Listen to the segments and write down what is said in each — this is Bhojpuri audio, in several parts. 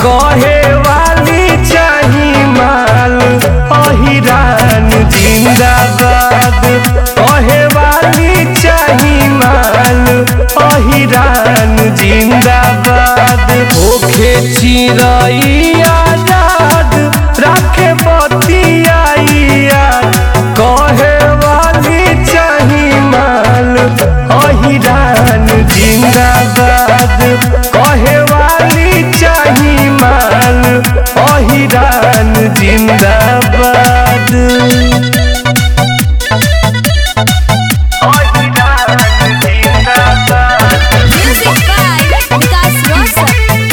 कहे वाली चाही माल अहिरान जिंदाबाद कहे वाली चाही माल अहिरान जिंदाबाद होखे चिरैया याद राखे बतियाइया कहे वाली चाही माल अहिरान जिंदाबाद कहे वाली चाही माल अहिरान जिंदाबाद अहिरान जिंदाबाद Music by Vikas Rosas.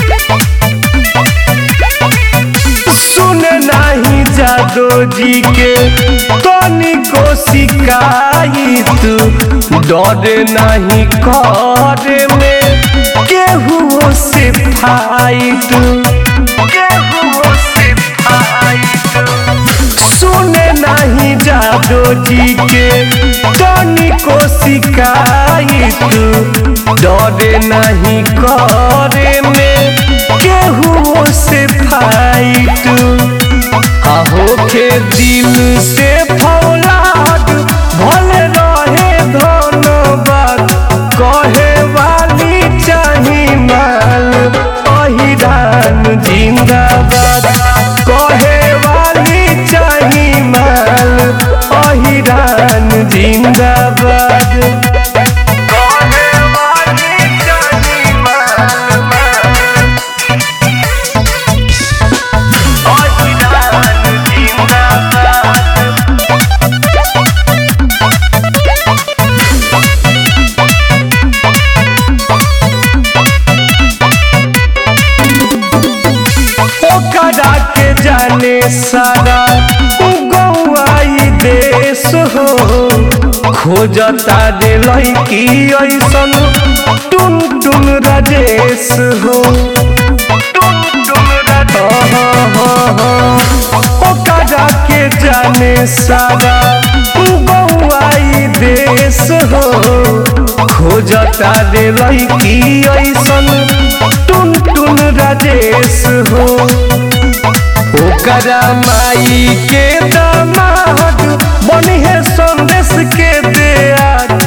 सुन नाही जादो जी के तनिको शिकायत डर नहीं करे में केहू से फाइट केहू से फाइट सुने नहीं जादो जी के तनिको शिकायत डरे नहीं करे में केहू से फाइट आहो के दिल से फौलाद भले रहे धनबाद कहे वाली चाही माल अहिरान जिंदाबाद कहे वाली चाही माल अहिरान जिंदाबाद कहे वाली चाही माल अहिरान जिंदाबाद ओकरा के जाने सारा गौआई देश हो खोजता रे लड़की ऐसन टुन टुन राजेश हो टुन टुन राजेश ओकरा के जाने सारा गौआई देश हो खोजता रे लड़की ऐसन टुन टुन राजेश हो ओकरा माई के दामाद बनी है संदेश के दे